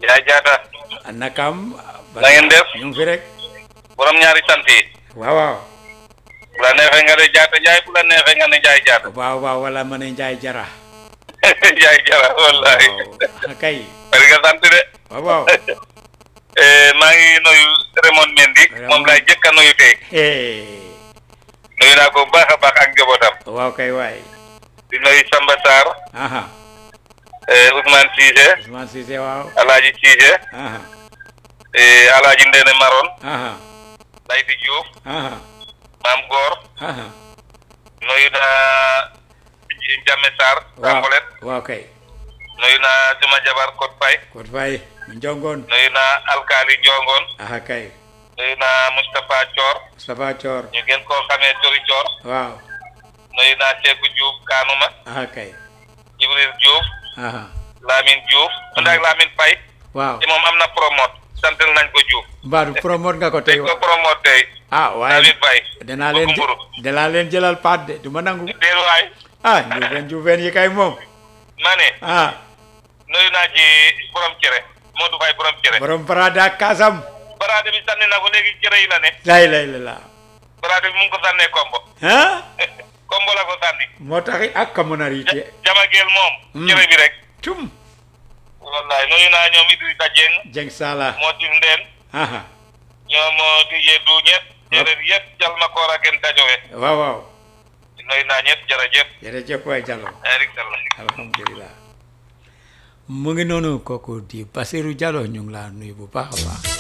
yaay jaata nakam na ngeen def ñu ngi fi rek borom ñaari sant yi waaw waaw bu la neexee nga ne jaata njaay bu la neexee nga ne njaay jaata waaw waaw wala ma ne njaay jara njaay jara wallahi waaw kay bari nga sant de waaw waaw Eh, maa ngi nuyu Raymond Mendy moom laay jëkk a nuyu tey Eh, nuyu naa ko bu baax a baax ak njabootam waaw kay waay di nuyu Samba Sarr aha eh, Ousmane Cissé Ousmane Cissé waaw Alaaji Cissé aha eh, Alaaji Ndene Maron aha Layti Diouf aha Maam Góor aha nuyu naa Jamme Sarr waaw Sambolet waaw kay nuyu naa suma jabar Kot Fay kot fay mu njongoon nuyu naa Alkaali Njongoon aha kay nuyu naa Moustapha Thior Moustapha Thior ñu gën koo xamee Tori Thior waaw nuyu naa Seeku Diouf Kaanuma aha kay Jibril Diouf aha Lamine Diouf man ak Lamine Faye waaw te moom am na promote santal nañ ko Diouf mbaadu promote nga ko tey dañ ko promote tey ah waaye Lamine Faye danaa leen mburu danaa leen jëlal paat de du ma nangu déet waay ah njuufeen njuufeen yi kay moom ma ne ah nuyu naa ci borom cere Modou Faye borom cere borom parada kasam baraade bi sànni na ko léegi cere yi la ne lay lay la la baraade bi mu ngi ko sànnee kombo ah kombo la ko sànni moo taxi ak ka mën a riite jamageel moom Hmm. cere bi rek tum wallahi nuyu naa ñoom Idrissa Dieng jeng sala moo tif ndeen aha ñoom tijee du ñett jërëjëf yëpp jal ma koor ak tajowe waaw waaw nuyu naa ñëpp jërëjëf jërëjëf waay Jallo Eric Sall alhamdulilah mu ngi noonu kooku di Basirou Jallo ñu ngi laa nuyu bu baax a baax